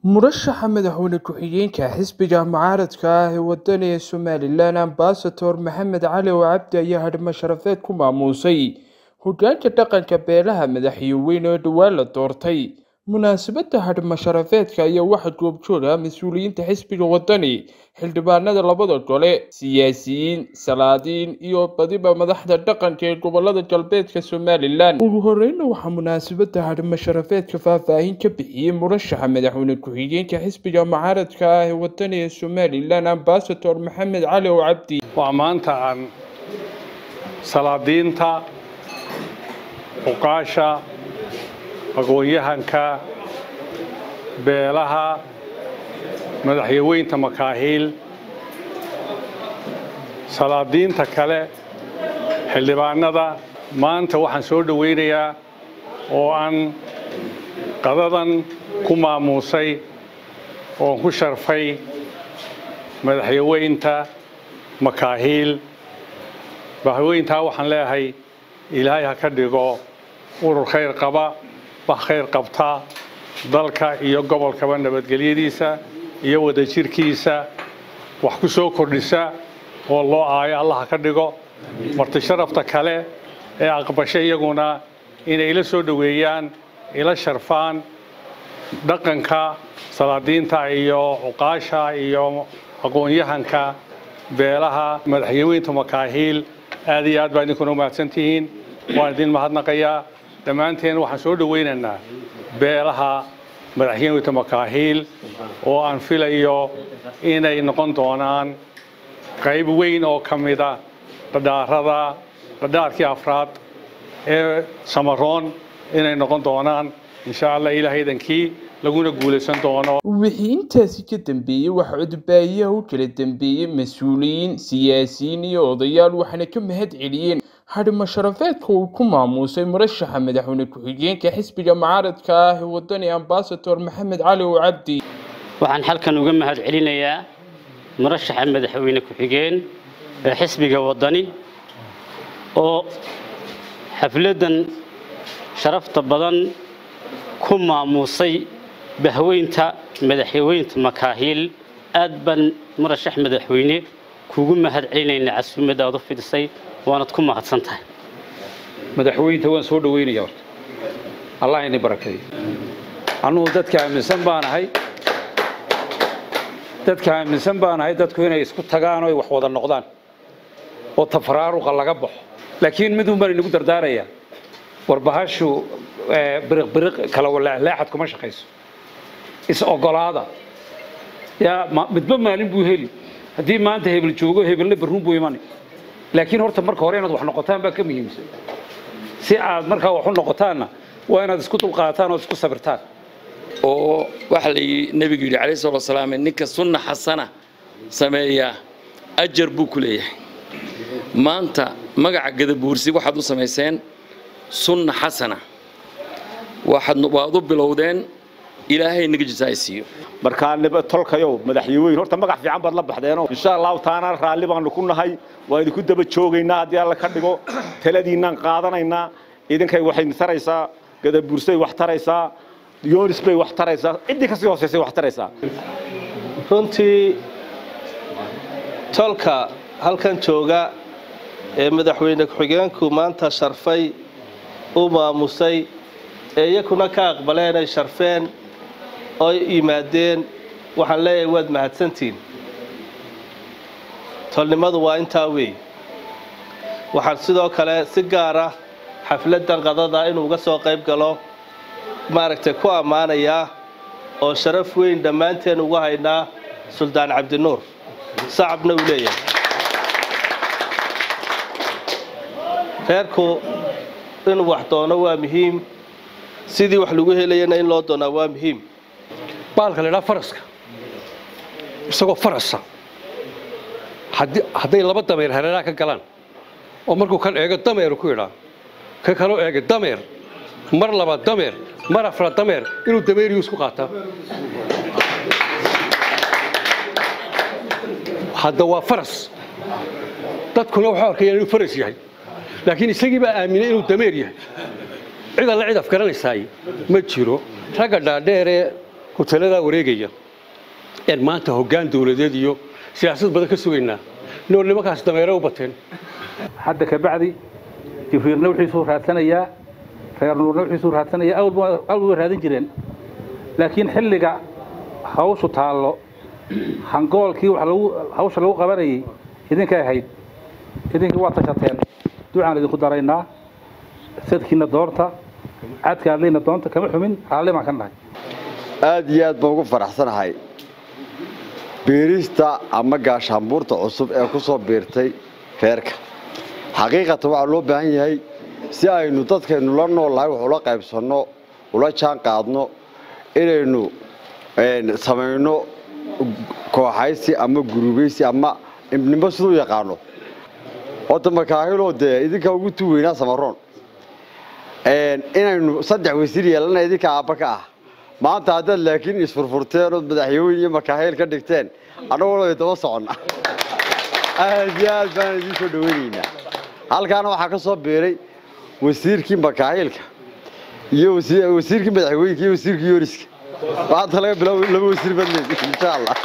murashaxa madaxweyne ku-xigeenka xisbiga mucaaradka ah ee wadaniga somalilan ambasador maxamed cali oo cabdi ayaa hadhimo sharafeed ku maamuusay hogaanka dhaqanka beelaha madaxweyne oo dhowaan la doortay munaasabadda hadhimo sharafeedka ayaa waxaa goobjooga mas-uuliyiinta xisbiga wadani xildhibaanada labada gole siyaasiyiin salaadiin iyo badiba madaxda dhaqanka ee gobolada galbeedka somalilan ugu horeyna waxaa munaasabadda hadhimo sharafeedka faahfaahin ka bixiyey murashaxa madaxweyne ku-xigeenka xisbiga mucaaradka ah ee wadaniga somalilan ambasador maxamed cali oo cabdi waa maanta aan salaadiinta xuqaasha aqoon-yahanka beelaha madaxyaweynta makaahiil salaadiinta kale xildhibaanada maanta waxaan soo dhowaynayaa oo aan qadadan ku maamuusay oon ku sharfay madaxyaweynta makaahiil madaxyaweyntaa waxaan leeyahay ilaahay ha ka dhigo urur khayr qaba wax khayr qabta dalka iyo gobolkaba nabadgelyadiisa iyo wadajirkiisa wax ku soo kordhisa oo loo aayo allah ha ka dhigo marti sharafta kale ee aqbasho iyaguna inay ila soo dhoweeyaan ila sharfaan dhaqanka salaadiinta iyo cuqaasha iyo aqoon-yahanka beelaha madaxyaweynta makaahiil aad iyo aad baa idinkuna umahadsan tihiin waan idin mahadnaqayaa dhammaanteen waxaan soo dhowaynaynaa beelaha madaxyaweynta makaahiil oo aan filayo inay noqon doonaan qayb weyn oo ka mida dhadhaarada dhadhaarkii afraad ee samaroon inay noqon doonaan insha allah ilaahaydankii laguna guulaysan doono wixii intaasi ka dambeeyey waxaa codbaayaha u kala dambeeyey mas-uuliyiin siyaasiyiin iyo odayaal waxaana ka mahad celiyeen hadhimo sharafeedka uu ku maamuusay murashaxa madaxweyne ku-xigeenka xisbiga mucaaradka ah ee wadani ambasador maxamed cali oo cabdi waxaan halkan uga mahad celinayaa murashaxa madaxweyne ku-xigeen ee xisbiga wadani oo xafladdan sharafta badan ku maamuusay bahweynta madaxweynta makaahiil aad baan murashax madaxweyne kugu mahad celinaynaa casuumad aad u fidisay waanad ku mahadsan tahay madaxweynta waan soo dhaweynaya horta allah ini barakeeyo annugu dadka aaminsan baanahay dadka aaminsan baanahay dadku inay isku tagaan oo ay wax wada noqdaan oo tafaraaruqa laga baxo laakiin midun baan inagu dardaarayaa warbahashu biriq biriq kala walaaclaacad kuma shaqayso is ogolaada yaa midba maalin buu heli haddii maanta hebel joogo hebelna barruun buu imani laakiin horta marka hore inaad wax noqotaan baa ka muhiimsan si aad markaa wax u noqotaanna waa inaad isku dulqaataan oo isku sabirtaan oo waxa la nebigu yidhi calayhi salatu wasalaam ninka sunna xasana sameeyaa ajar buu ku leeyahay maanta magaca gadabuursi waxaad u samayseen sunna xasana waxaad waad u bilowdeen ilaahay naga jisaay siiyo markaa tolkayow madaxyaweyn horta magac fiican baad la baxdeenoo insha allahu taana raalli baanu ku nahay waa idinku daba joogaynaa haddii alla ka dhigo taladiinnaan qaadanaynaa idinkay waxay taraysaa gadabuursay wax taraysaa yoonis bay wax taraysaa ciddii kasii hoosaysay wax taraysaa runtii tolka halkan jooga ee madaxweyne ku-xigeenku maanta sharfay u maamusay ee iyakuna ka aqbaleen ay sharfeen oo yimaadeen waxaan leeyahay waad mahadsantihiin tolnimadu waa intaa weey waxaan sidoo kale si gaara xafladdan qadada inuu uga soo qayb galo maaragtay ku ammaanayaa oo sharaf weyn dhammaanteen ugu haynaa suldaan cabdinuur sacabna uu leeyahay reerku inuu wax doono waa muhiim sidii wax lagu helayana in loo doonaa waa muhiim baalka la idhaha faraska isagoo farasa hadday laba dameer hareeraha ka galaan oo markuu kan eego dameeru ku idhaa ka kaloo eega dameer mar laba dameer mar afra dameer inuu dameeriyu isku qaataa hadda waa faras dadkuna waxay arkayaan inuu faras yahay laakiin isagii baa aaminay inuu dameer yahay cid alle cid afgaranaysaay ma jiro ragga dhaadheeree hoteeladaa wareegaya een maanta hoggaan dowladeed iyo siyaasad badan ka sugaynaa nool nimankaas dameere u bateen hadda ka bacdi jibriilna wixiisuu raadsanayaa reer nuurna wixiisuu raadsanayaa awal way raadin jireen laakiin xilliga hawshu taallo hangoolkii wax lagu hawsha lagu qabanayay idinkay ahayd idinkii waa tashateen ducaan idinku daraynaa sadkiina doorta cadka adlayna doonta kama xumin raalli baan ka nahay aad iyo aad baan ugu faraxsanahay biirista ama gaashaanbuurta cusub ee ku soo biirtay reerka xaqiiqatan waxaa loo baahan yahay si aynu dadkaynu la noolnahay wax ula qaybsanno ula jaan qaadno inaynu samayno kooxaysi ama gurubaysi ama ibnimo siduu yaqaano horta makaahiloo dee idinkaa ugu tuweynaa samaroon inaynu saddex wasiir yeelana idinka aabba ka ah maanta haddaad laakiin isfurfurteen ood madaxyooyin iyo makaahil ka dhigteen annaguna way daba soconna aad iyo aad baan idiin soo dhaweynaynaa halkaana waxaa ka soo biiray wasiirkii makaahilka iyo wasiirkii madaxweyinka iyo wasiirkii yooriska maanta laga bilaabo laba wasiir baad leediin insha allah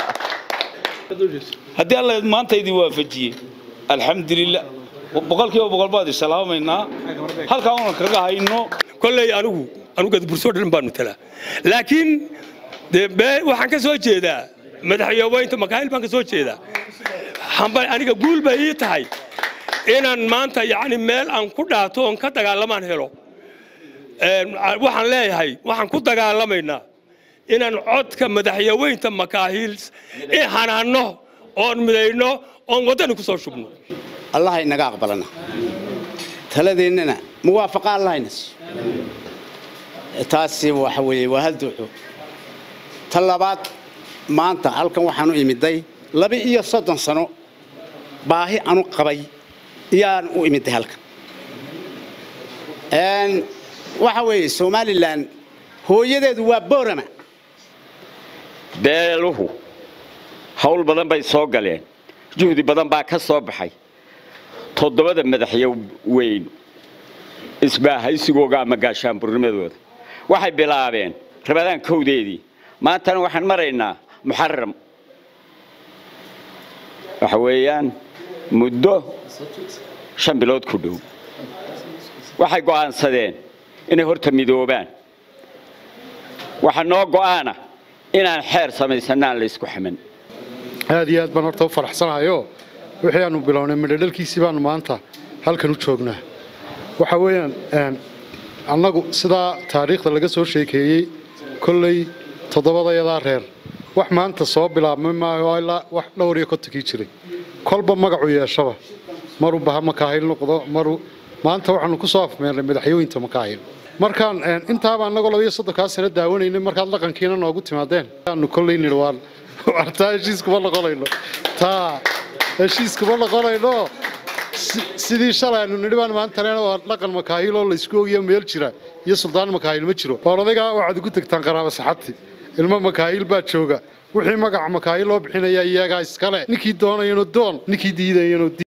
haddii alla maanta idin waafajiyey alxamdulilah boqolkiiba boqol baad islaamaynaa halkaa una kaga hayno kolley anigu anugu gadabursoo dhan baanu talaa laakiin dee waxaan ka soo jeedaa madaxyoobeynta makaahil baan ka soo jeedaa hamba aniga guul bay ii tahay inaan maanta yacni meel aan ku dhaato oon ka dagaalamaan helo waxaan leeyahay waxaan ku dagaalamaynaa inaan codka madaxyaweynta makaahil hanaanno oon midayno oon waddani ku soo shubno allah inaga aqbalana taladeennana muwaafaqa allahayna siiyo taasi waxa weeye waa hal duuxo ta labaad maanta halkan waxaan u imiday laba iyo soddon sano baahi anu qabay iyaan u imiday halkan waxa weeye somalilan hooyadeedu waa boorama beeluhu hawl badan bay soo galeen juhdi badan baa ka soo baxay toddobada madaxyo weyn isbaahaysigooga ama gaashaanburnimadooda waxay bilaabeen rabadaan kowdeedii maantana waxaan maraynaa muxaram waxa weeyaan muddo shan bilood ku dhow waxay go'aansadeen inay horta midoobaan waxaa noo go'aana inaan xeer samaysanaan laysku xaman aad iyo aad baan horta u faraxsanahayo wixii aanu bilownay midhadhalkiisii baanu maanta halkan u joognaa waxa weeyaan annagu sidaa taariikhda laga soo sheekeeyey kolley toddobadayadaa reer wax maanta soo bilaabmay maayo ilaa wax dhowr iyo kontonkii jiray kolba magacu yeeshaba maruu baha makaahil noqdo maruu maanta waxaanu ku soo afmeernay madaxyooyinta makaahil markaan intaaba annagoo labiyo soddonkaa sano daawanaynay markaad dhaqankiina noogu timaadeen aanu kolley nidhi waan wartaa heshiiskuma noqonayno taa heshiiskuma noqonayno sidii shalay aanu nidhi baan maantanena waa dhaqan makaahil oo laysku ogiyo meel jira iyo suldaan makaahil ma jiro oon adagaa waxaad ugu tegtaan qaraaba saxabti ilmo makaahil baa jooga wixii magaca makaahil loo bixinaya iyagaa iskale ninkii doonayano doon ninkii diidayano